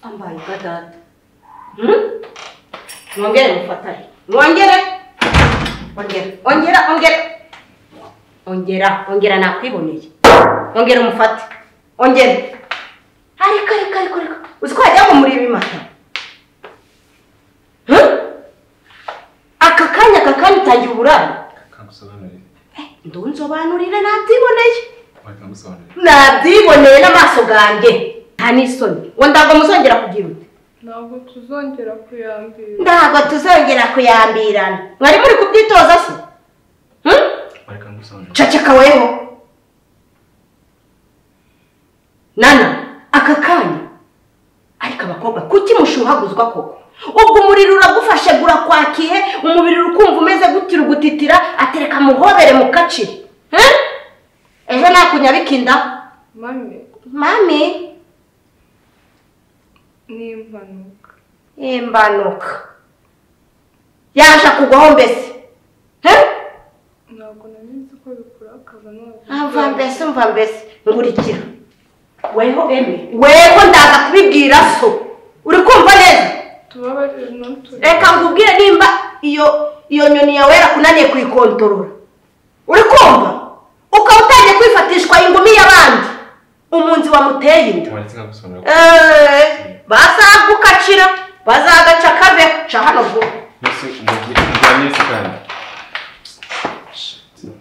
Ambaye data. Hmm? Mwongere mufatane. Mwongere. Ongera. Ongera, ongera. Ongera, ongera nakwiboneye. Ongera umufate. Ongera. Ariko ariko ariko ariko. Uzi ko hajya muri ibimata. Hmm? Aka kanya aka kanya utangira uburara. Kamusobanurire. Ndunsobanurire nabyiboneye. Wakamusobanurire. Nabyiboneye n'amaso ganjye. Nta n'isoni. Ngo ndago muzongera kugira uti. ntabwo tuzongera kuyambira ntabwo tuzongera kuyambirana mwari muri kubyitoza se Hmm? Wakamusobanurire. ceceka weho nana aka kanya ariko abakobwa kuki mushuhaguzwa koko ubwo umuriro uragufashe gurakwakiye umubiri ukumva umeze gutya urugutitira atereka muhobere mu kaciro Hmm? ejo nakunyabikinda mame mami ni impanuka imbanuka yaje akugwaho mbese Hmm? ntabwo namenye ko bikurakaza ntabwo Umva mbese umva mbese nkurikira weho eme weho ndaza kubibwira so uri kumva neza tubabarire ntuturi reka nkubwire nimba iyo iyo nyoni yawe yarakunaniye kuyikontorora uri kumva ukaba utangiye kwifatishwa ingumi y'abandi umunzi wamuteye inda Wanditse kamusobanurira. Eeeh, bazagukacira bazagaca kaveho ca hano vuba Mbese umugira umugiranye se kandi. Shit.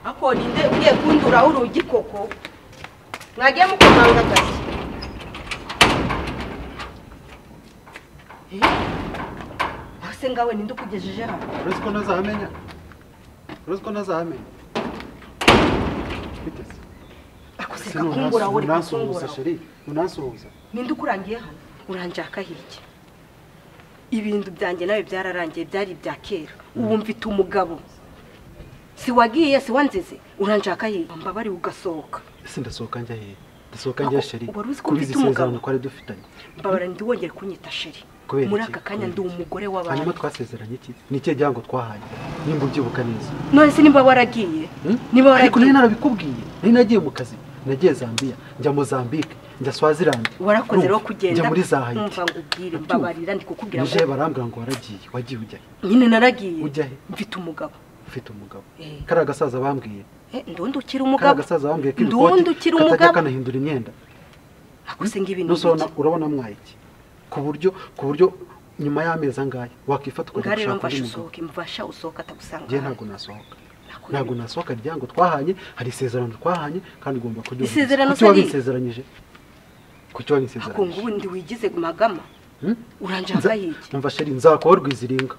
ako ninde ugiye kunduraho urugi koko mwagiye mukomanga gake Eh? ese ngawe ninde ukugejeje hano uretse ko ntazahamenya uretse ko ntazahamenya biteze akose kakungura wowe unasuhuza kakungura sheri unasuhuza ninde ukurangiye hano uranjaka hirya ibintu byanjye nawe byararangiye byari ibya kera ubu mfite umugabo si wagiye si wanzize uranjaka hirya mbabari ugasohoka ese ndasohoka njya hehe ndasohoka njya sheri Wari uzi ko kuri mfite izi umugabo? sezerano twari dufitanye mbabara ntiwongere kunyita sheri Kubera muri iki? aka kanya ndi umugore hanyuma w'abantu twasezeranye iki ni ikihe gihango twahaye nimba ubyibuka neza none se niba waragiye Hmm? niba ariko waragiye nari narabikubwiye nari nagiye mu kazi nagiye zambia njya mozambique njya swazilandi warakoze rero Urumva? kugenda njya muri za umva hayiti ngo ubwire mbabarira ndi kukubwira nije ngo barambwira ngo waragiye wagiye ujya he nyine naragiye Ujya he? mfite umugabo ufite umugabo Eh. kariya gasaza bambwiye Eh, ndundi ukiri kariya umugabo gasaza bambwiye ko ndundi ibikoti ukiri katajya umugabo kanahindura imyenda akose ng'ibi ni nusobona ibiki? urabona mwayiki ku buryo ku buryo nyuma y'amezi angahe wakifata ngaho ukajya rero gushaka undi mfashe mugabo usohoke mfasha usohoke atagusanga ngewe hano. ntabwo nasohoka Nakubwiye. ntabwo nasohoka ryango twahanye hari isezerano twahanye kandi ugomba kuryumva Isezerano kuki se ni- wabinsezeranyije kuki ako ngo wabinsezeranyije ubundi wigize magama Hmm? uranjaka hirya umva sheri nzakuba rwiziringa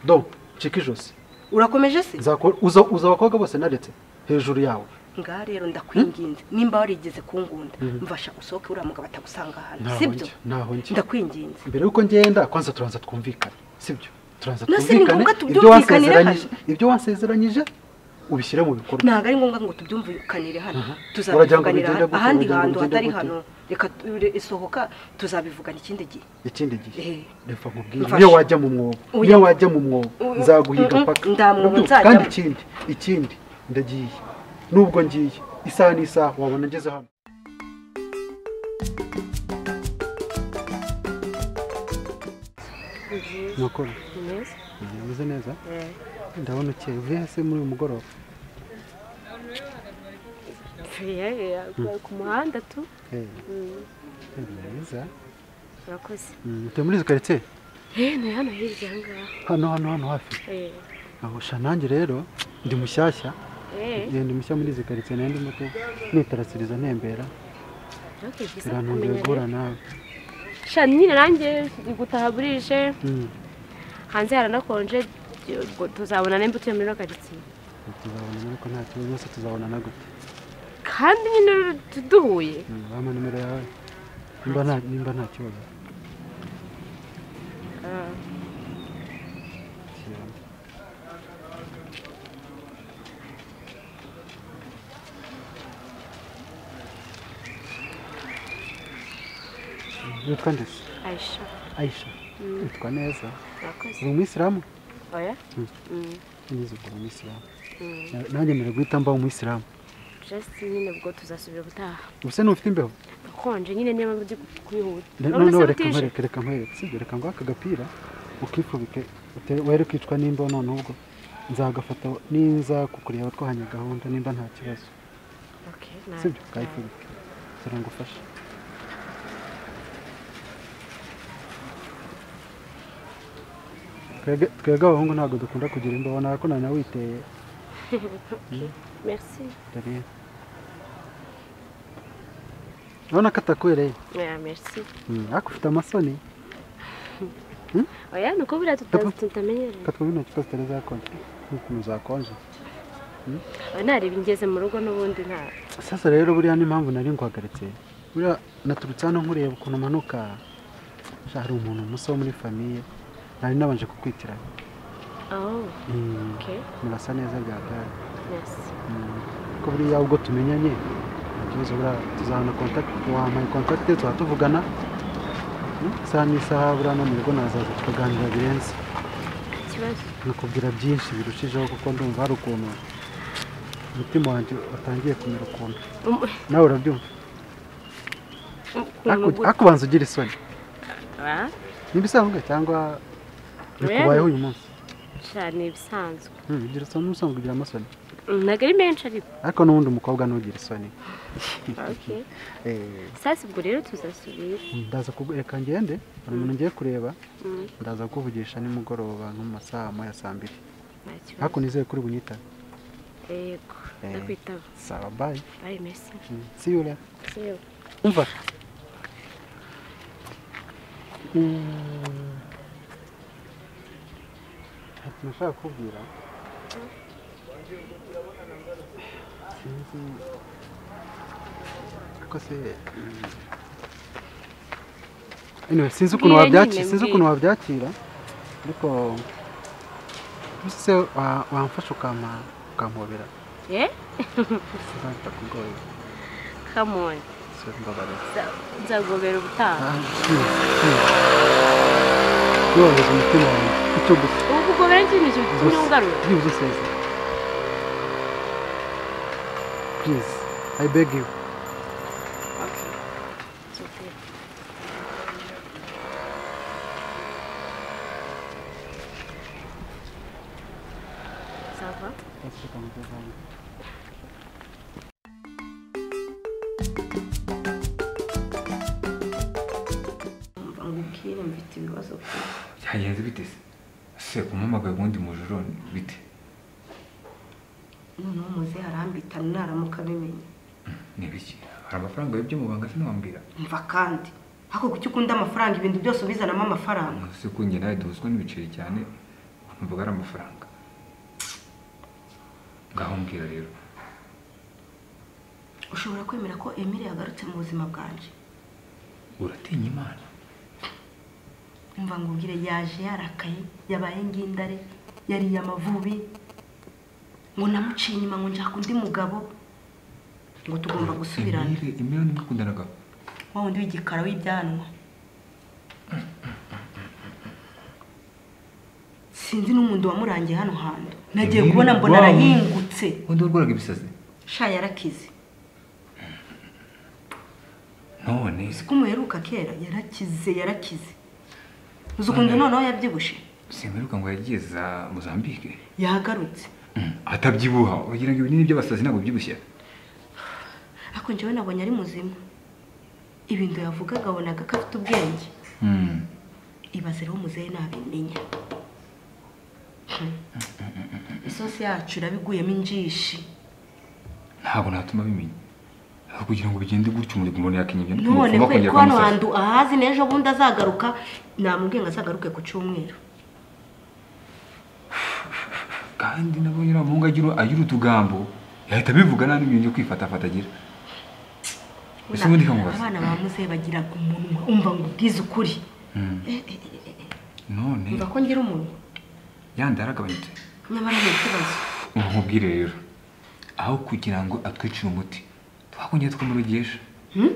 do ncika ijosi urakomeje se Nzakuba- uza uza abakobwa bose naretse hejuru yawe ngaho rero ndakwinginze nimba warigeze kungunda Mhm. mfasha usohoke uriya mugabo atagusanga hano Ntaho sibyo njya, ntaho njya. ndakwinginze mbere y'uko ngenda kwanza turanza twumvikane sibyo turanza No, si ni twumvikane ngombwa ibyo tubyumvikanire wasezeranyije ibyo wasezeranyije ubishyire mu bikorwa ntabwo ari ngombwa ngo tubyumvikanire hano Aha. Uragira ngo tuzabivuganira bigende hano. gute? ahandi Uragira ngo hantu bigende hatari gute? hano reka tu- isohoka tuzabivugana ikindi gihe ikindi gihe Eh. reka nkubwire Mfashe. niyo wajya mu mwobo Oya. niyo wajya mu mwobo Oya. nzaguhira Mm-mm. paka Nta mwobo Urumva? nzajyamo. kandi ikindi ikindi ndagiye nubwo ngiye isaha n'isaha wabona ngeze hano nakora umeze neza ndabona ukeye uvuye hasi muri uyu mugoroba ku muhanda tu Eh. Eh, mwiza urakoze Mm, turi muri izi karitsiye Eh, ni hano hirya aha ngaha hano hano hano hafi Eh, ahusha nanjye rero ndi mushyashya eh, Eh, ndi mushya muri izi karitsiye nayo ndimo tu- nitarasiriza ntembera urakoze gusa birantunguye kumenya guhura rero. nawe sha nyine nanjye gutaha burije Mm. hanze haranakonje ubwo tuzabona nimba utuye muri ino karitsiye tuzabonana ariko nta kibazo rwose tuzabonana gute kandi nyine tu- duhuye Mm, wampa nimero yawe nimba nta nimba nta kibazo Ah, kiramo witwa ndetse Aisha ayisha witwa neza urakoze uri umuyisilamu oya Mm. Mm, nigeze kuba umuyisilamu mm. Na- nanjye mbere guhita mba umuyisilamu just nyine ubwo tuzasubira ubutaha gusa ntufite imbeho akonje nyine niyo mpamvu ndi ku- kwihuta Ne- Urabona noneho se reka butije? nkwereke reka nkwereke sibyo reka nguhe aka gapira ukifubike utere- were kwicwa n'imbeho noneho ubwo nzagafata ninza kukureba twahanye gahunda nimba nta kibazo Okay, na- sibyo na- kayifubike kugira ngo ufashe Twebwe- twebwe abahungu ntabwo dukunda kugira imbeho nako nanya witeye merci dore urabona ko atakwereye oya merci Mm, ariko ufite amasoni oya ni uko buriya tuta- tutamenyereye katwa bino kibazo tutari zakonje n'ukuntu zakonje Oya, nareba ingeze mu rugo n'ubundi nta sasa rero buriya n'impamvu nari nguhagaritse buriya naturutse hano nkureba ukuntu umanuka sha, hari umuntu muso wo muri famiye nari nabanje kukwitiranya oh Mm, okay murasa neza bwa gare merci ko buriya ubwo tumenyanye nta kibazo buriya tuzabona kontakiti wampaye kontakiti tuba tuvugana Mm, isaha n'isaha buriya no mu rugo nazaza tukaganira birenze ikibazo nkakubwira byinshi birushijeho kuko ndumva hari ukuntu umutima wanjye watangiye kumera ukuntu Um- nawe urabyumva ukuntu Ariko- gu- ariko ubanza ugira isoni Ah, n'ibisanzwe cyangwa bikubayeho uyu munsi sha, ni ibisanzwe Hmm, ugira isoni n'ubusanzwe ugira amasoni ntabwo ari menshi ariko ariko n'ubundi umukobwa ntugira isoni okay Eh, sasa ubwo rero tuzasubira ndaza kugu- reka ngende hari umuntu ngiye kureba Mm, ndaza kukuvugisha nimugoroba nko mu masaha moya saa mbiri nta kibazo. ariko nizeye kuri bunyita yego Eh. ndakwitaba sawa bayi bayi mesi siyure See you. umva Mm. Ati, nashaka kukubwira sinzi ariko se mm. anyway, sinzi ukuntu Mbwira wabyaki- nyine, sinzi mbwira. ukuntu wabyakira ariko mbese se wa- wamfasha ukampa ukampobera Eh? sinzi niba bitakugoye come on sori mbabarira Nza- nzagobera ubutaha Yorohereza umutima wawe icyo gusa ubu kugobera ikintu kitumye ungarura byibuze useze please i beg you Okay. It's okay. Ça va? Umva ngubwire mfite ibibazo byinshi. byagenze bite se se umuhamagaye ubundi mu joro bite noneho muze harambita naramuka abimenya ni biki hari amafaranga y'ibyo mu banga se ntiwambwira umva kandi ariko kuki ukunda amafaranga ibintu byose ubizanamo amafaranga se ko njye nawe duhuzwa n'ibiceri cyane nkumvaga ari amafaranga ngaho mbwira rero ushobora kwemera ko emile yagarutse mu buzima bwanjye uratinya imana umva ngubwire yaje yarakaye yabaye ngindare yariye amavubi ngo namuciye inyuma ngo nshaka undi mugabo ngo tugomba gusubirana Emile- Emile ni mwakundanaga wa wundi w'igikara w'ibyanwa sinzi n'umundi wamurangiye hano hantu nagiye Emile, kubona mbona wow. arahingutse ubundi warwaraga ibisazi sha yarakize none ko umuheruka kera yarakize yarakize uzi ukuntu noneho yabyibushe simperuka ngo yagiye za mozambique yahagarutse atabyibuha ugira ngo ibinini by'abasazi ntabwo byibushye ariko njyewe nabonye ari muzima ibintu yavugaga abonaga ko afite ubwenge Mm. ibaze rero muzehe ntabimenya Hmm. isosi yacu irabiguyemo injishi ntabwo natuma bimenya aho kugira ngo bigende gutyo umurego umuntu yakenya ibyo none umupfumu kwe akongera ko hano akamusaza. hantu ahazi n'ejo bundi azagaruka namubwiye ngo azagaruke ku cyumweru kandi nabonye uriya muhungu agira agira utugambo yahita abivuga nta n'ibyo njya kwifatafata agira ese ubundi kamubaza abana ba muzehe bagira umunwa umva ngo ubwize ukuri Mm. Eh, eh, eh, eh, eh. none umva ko ngira umunwa yandi yaragabanutse nyamara nta kibazo ubu nkubwire rero aho kugira ngo atwicire umuti twakongera tukamurogesha Hmm?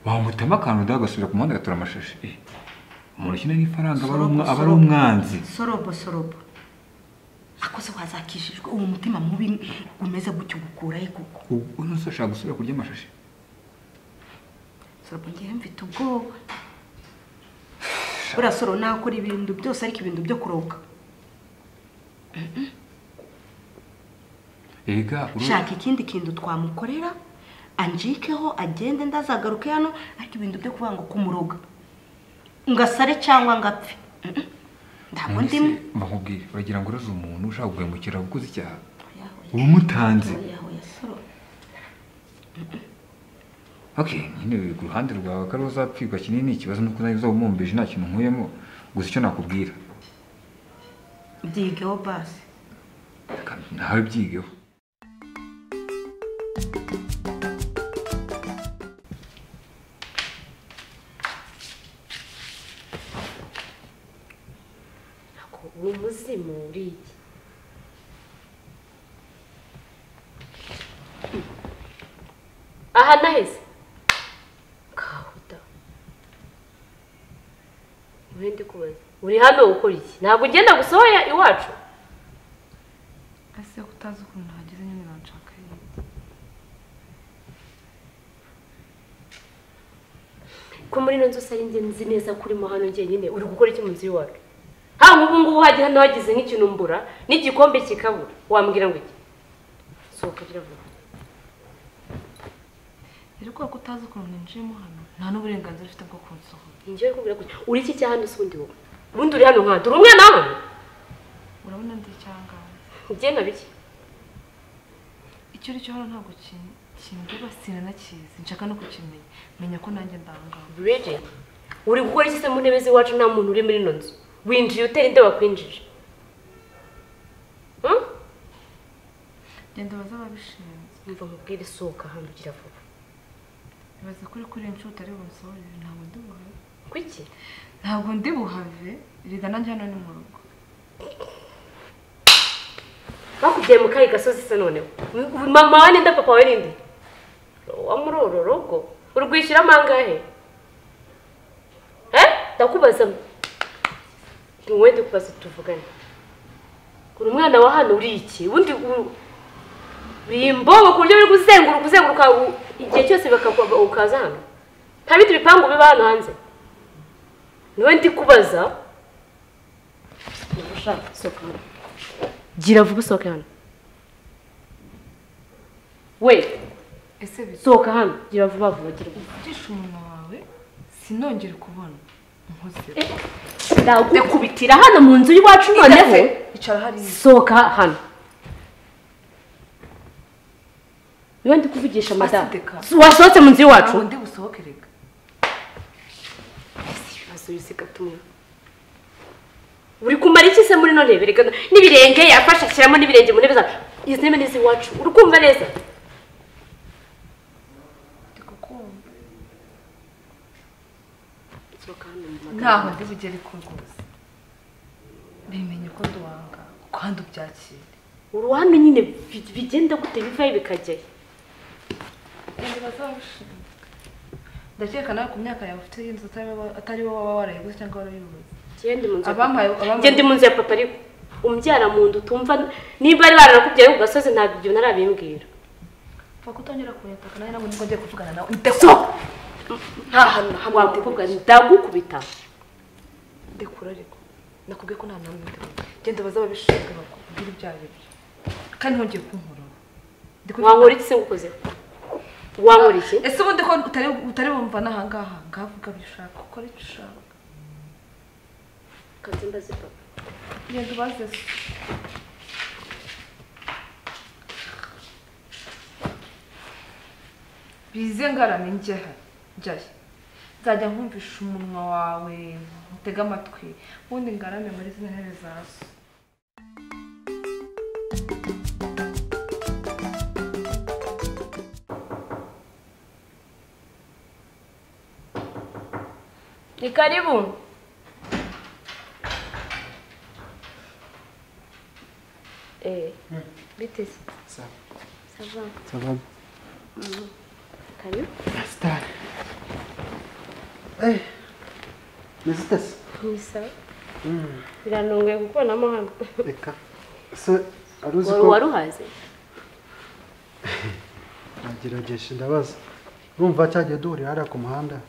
wamutema akantu ndaho agasubira ku muhanda agatora amashashi Eh, umuntu ukina n'ifaranga aba ari Sorobo, umwa- aba ari sorobo. umwanzi sorobo sorobo akoze wazakishijwe uwo mutima mubi umeze gutyo ugukurahe koko ubu ntose ashaka gusubira kurya amashashi sorobo ngewe mfite ubwoba buriya soro nakora ibintu byose ariko ibintu byo kuroga ega uru- shaka ikindi kintu twamukorera anjikeho agende ndazagaruke hano ariko ibintu byo kuvuga ngo kumuroga ngasare cyangwa ngapfe Mm-mm. ntabwo none se ndimo bakubwire bagira ngo uraza umuntu ushaka guhemukira wakoze icyaha Oya, oya. umutanze Oya, oya, soro. okay nyine ku ruhande rwawe ko ari uzapfirwa kinini ikibazo ni uko nawe uzaba umumbije nta kintu nkuyemo gusa icyo nakubwira byigeho basi Reka nawe byigeho ni umuzimu buriya aha naheze kahuta uri ndi kubaza uri hano gukora iki ntabwo ugenda gusohoya iwacu ese utazi ukuntu hageze nyine nanshaka ko muri ino nzu usari njye nzi neza ko urimo hano njyenyine uri gukora iki mu nzu y'iwacu haba ubu ngubu hajya hano hagize nk'ikintu mbura n'igikombe kikabura wambwira ngo iki sohoka rero vuba rero kubera ko utazi ukuntu ninjiyemo hano nta n'uburenganzira ufite bwo kunsohora njyewe kubwira ko uri iki cyaha hano usundi wowe ubundi uri hano nkandi uri umwana hano urabona ndi icyangana ugenda bike icyo uri cyo hano ntabwo kin- kindeba sinanakizi nshaka no kukimenya menya ko nanjye ndangaho Bridget, uri gukora iki se mu ntebe z'iwacu nta muntu uri muri ino nzu winjiye utera inda wakwinjije Hmm? genda baza ababishinzwe umva mubwire sohoka hano ugira vuba ibaze kuri kuri inshuro utari bunsohorere ntabwo ndi buhave kuki ntabwo ndi buhave riga nanjye hano ni mu rugo bakubyaye mu kahe gasozi se noneho mama wa ninde papa wa ninde wa muri uru rugo urwishyuramo angahe Eh? ndakubaza wowe ndikubaza tuvugane uri umwana wa hano uri iki ubundi u- uri imbogo ku buryo biri kuzenguruka uzenguruka u- igihe cyose bakakuba ukaza hano nta bindi bipangu biba hano hanze niwe ndikubaza ushaka sohoka hano gira vuba usohoke hano we ese bisi sohoka hano gira vuba vuba gira vuba ugisha umunwa wawe sinongere kubona nkuze ndagukubitira hano mu nzu y'iwacu noneho icara hariya sohoka hano niba ndi kuvugisha madamu Asideka. wasohotse mu nzu y'iwacu ntabwo ndi busohoke reka ibibazo bisiga tumwe uri kumara iki se muri ino ntebe reka n'ibirenge yafashe ashyiramo n'ibirenge mu ntebe zawe izi ntebe ni iz'iwacu uri kumva neza ndi kukumva sohoka hano mu ntaho ndi bugere ko rwose bimenye ko nduwanga kandi ubyakire uruhande nyine bi- bigenda gute bivayo bikajyayo Genda bazabishinzwe ndakeka nawe ku myaka yawe ufite y'inzu atari wowe- atari wowe waba warayiguze cyangwa warayubatse Njyewe ndi mu nzu ya papa. Abampaye- abampaye- Njyewe ndi mu nzu ya papa ariko umbyara mu nda utumva niba ari baranakubyaye ku gasozi ntabwo ibyo narabimbwira pfa kutongera kunyataka nawe ntabwo nibwo ngiye kuvugana nawe ndetse nta hantu hamwe wakubwa ndagukubita ndekura ariko nakubwiye ko nta mpamvu ndi genda baze ababishinzwe bakubwire ibyo ari byo kandi ntongeye kunkurura Ndi kugira- wankora iki se ngukozeho wankora iki ese ubundi ko utari utari bumva n'aha ngaha ngaha vuga ibyo ushaka ukora icyo ushaka kazi mbaze papa genda ubaze se bize ngarame njyahe njyahe nzajya nkumvisha umunwa wawe utega amatwi ubundi ngarame muri zino ntebe za so Ni karibu. Eh. Bite si. Sawa. Sawa. Sababu. Karibu. Star. Eh. Nizitese. Ni sawa. Biranongoye gukubonamo hano. Reka. Se wari uzi Wari ko waruhaze? nagerageje ndabaza. Urumva cyagiye duhurira hariya ku muhanda.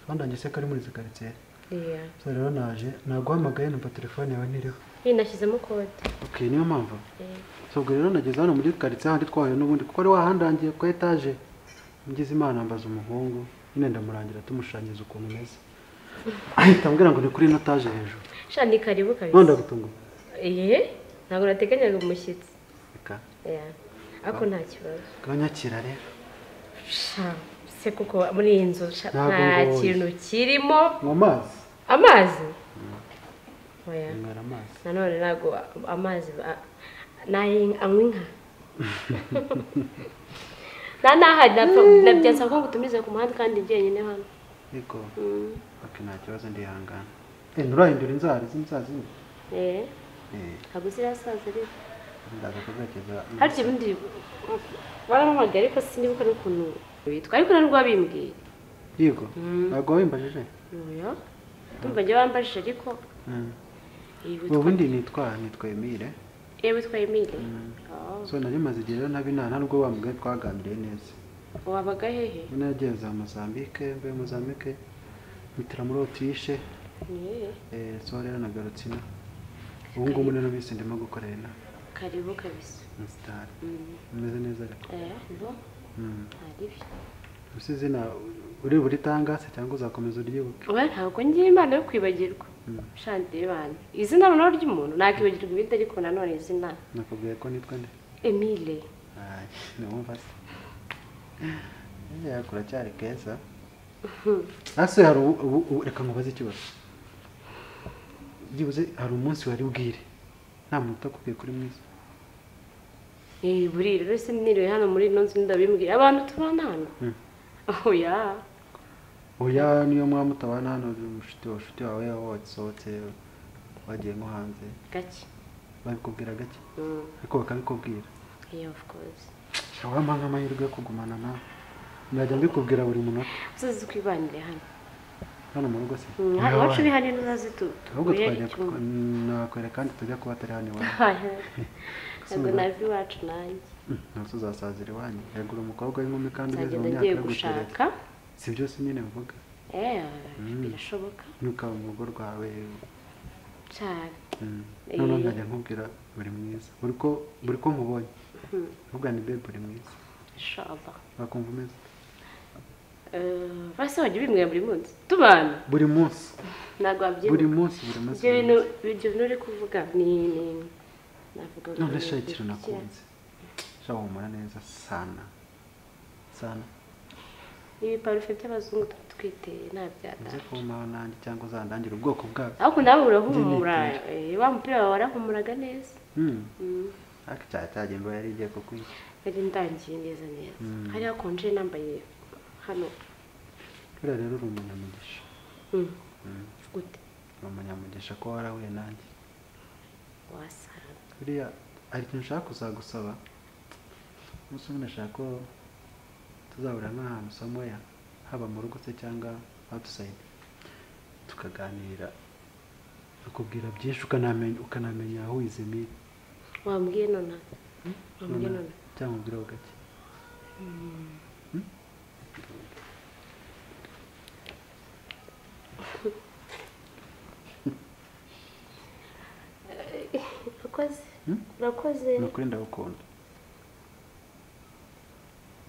Bandanye se kari muri izi karitsiye. Yeah. So rero naje naguhamagaye numva telefone yawe ntiriho. Iyi nashyizemo kode. Okay, niyo mpamvu. Eh. So ubwo rero nageze hano muri karitsiye handi twahuye n'ubundi kuko ari wahandangiye ku etaje. Ngize imana mbaza umuhungu. Nyine ndamurangira tumushanyiriza ukuntu umeze. Ahita ambwira ngo ni kuri ino taje hejuru. Sha ni karibu kabisa. None ndagutunguye. Eh. Ntabwo nateganyaga umushyitsi. Reka. Yeah. Ako nta kibazo. Uranyakira rero. Sha. Se kuko muri iyi nzu sha, Ntabwo nta ngoye. kintu kirimo. Mu mazi. Amazi? Oya. Mwara amazi. nanone ntabwo amazi ba- nayi- anywa inka nta n'ahari nabyasaba ko ngutumize ku muhanda kandi jyenyine hano Yego. Mm, Okay, nta kibazo ndihangana. Eh, nturahindura inzara z'inzara zindi. eh, Eh, ntabwo zirasaza rero ndaza kuzageza. harya ibindi baramuhamagaye ariko sinibuka n'ukuntu bitwa ariko nari rwabimbwiye Yego. Mm. Ntabwo wimbajije. oya ndumva njye barambajije ariko Mm. iyi Ubu witwa ndi nitwa nitwa Emile. eh, witwa Emile Oh, So nari maze igihe rero ntabina ntabwo wambwiye twaganiriye neza. wabaga hehe Ubwo nagiye za Mozambique, mvuye Mozambique mpitira muri Autriche. Eh, Eh, so rero nagarutse ino. Ubu ngubu rero bise ndimo gukorera ino. karibu kabisa Star. Mm, Umeze neza ariko. eh, bo Mm. hari ibyo Usi izina uri buritangase cyangwa uzakomeza uryibuke. Oya ntabwo ngira impano yo kwibagirwa shandi bana izina noneho ry'umuntu nakibagirwa ibindi ariko nanone izina Nakubwiye ko nitwa nde? emile Ay, numva se. Eh, kuracyari keza. Ase hari ubu- ubu- ubu- reka nkubaze ikibazo. Byibuze hari umunsi wari bwire. Nta muntu utakubwiye kuri mwiza. Eh, buri rero se niriwe hano muri ino nzu ndabimbwira abantu tubana hano Mm. oya Oya niyo mwaba mutabana hano umushiti wawe shuti wawe wasohotse wagiye nko hanze. gake Babikubwira gake Mm, ariko bakabikubwira. yeah, of course Sha wampa nk'amahirwe yo kugumana nawe. Najya mbikubwira buri munota uzaze twibanire hano hano mu rugo se. Mm, hano iwacu uri hano uzaze tu- ahubwo tuguhere twajya icyumba. nakwereka kandi tujya kuba atari hano iwawe. Oya, ntabwo nava iwacu nanjye ntuzi uzasazira iwanyu yagura umukobwa w'inkumi kandi ugeze mu nzagenda myaka ngiye yo gutereka gushaka si byose nyine bivuga Eh, Mm. birashoboka ntukaba mu rugo rwawe cyane mm. Eh. noneho nkajya nkubwira buri mwiza buri ko buri ko nkubonye Mm. nkuvuga ni bebe buri mwiza inshallah wakumva umeze Eh, basi wajya ubimbwira buri munsi tubana buri munsi ntabwo buri wabyibuka munsi buri munsi ibyo buri bintu munsi. ibyo bintu uri kuvuga ni ni navuga ngo none ni- sha ikintu nakunze sha humura neza sana sana ibi parufe by'abazungu tuba twiteye nta uze byadara kumaho nanjye cyangwa uzandangire ubwoko bwawe ariko nawe urahumura By'imyitero. eh, wa mupira wawe warahumuraga neza Mm. Mm, ariko cyaha cyagiye imbeho yari igiye kukwica yari ndangiye neza neza Mm. hari hakonje nambaye hano buriya rero uri umunyamugisha Mm, Mm. gute ni umunyamugisha ko warahuye nanjye wasanga buriya hari ikintu nshaka kuzagusaba umunsi umwe nashaka ko tuzahurira nk'ahantu samoya haba mu rugo se cyangwa outside tukaganira akubwira byinshi ukanamenya ukanamenya aho wizimiye wambwiye nona wambwiye nona cyangwa ubwireho gake urakoze Mm? urakoze ni ukuri ndagukunda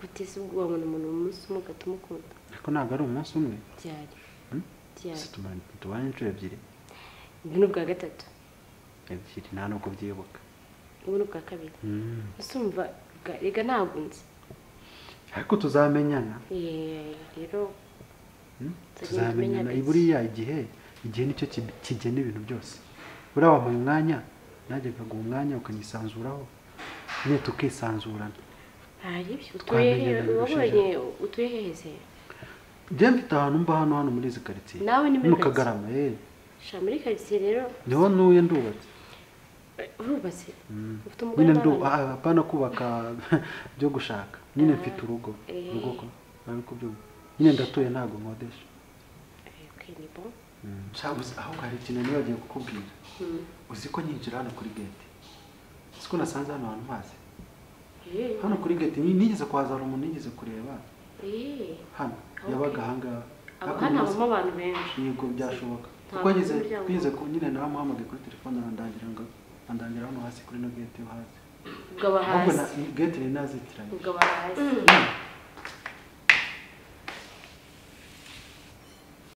guteze ubwo wabona umuntu mu munsi umwe ugahita umukunda ariko ntabwo ari umunsi umwe byari Mm? byari si tuma- tubanye inshuro ebyiri ubu ni ubwa gatatu ebyiri nta nubwo byibuka ubu ni ubwa kabiri Mm. usumva bwa- rega ntabwo nzi ariko tuzamenyana Eh, rero Hmm? Tugenda tuzamenyana tumenya buriya igihe igihe nicyo ki- kigena ibintu byose buriya wampaye umwanya nanjye nkaguha umwanya ukanyisanzuraho nyine tukisanzurana hari ibyo utuye Twamenyana hehe birushijeho. wabonye utuye hehe se njye mfite ahantu mba hano hano muri izi karitsiye Nawe ni muri mu karitsiye. kagarama yewe sha muri karitsiye rero niho ntuye ndubatse urubatse ufite umugore nyine ndu n'abana ah, apana kubaka byo gushaka nyine mfite urugo Eh. urugo ko nari kubyumva nyine ndatuye ntabwo nkodesha Ok, ni bon. shabuze aho hari ikintu nibagiwe kukubwira uzi ko nyinjira hano kuri gate uzi ko nasanze hano hantu mpazi Eh, hano kuri gate ni- nigeze kuhaza hari umuntu nigeze kureba eh. hano yabaga ahangaha Aho Hakuno hano maze- habamo abantu benshi yego byashoboka Ntabwo kuko ngeze umuryango- bize ku nyine nawe amuhamagaye kuri telefone arandangira ngo andangira hano hasi kuri no gate yo hasi ubwo aba ahubwo hasi na- gate nari nazitiranye ubwo aba hasi Mm.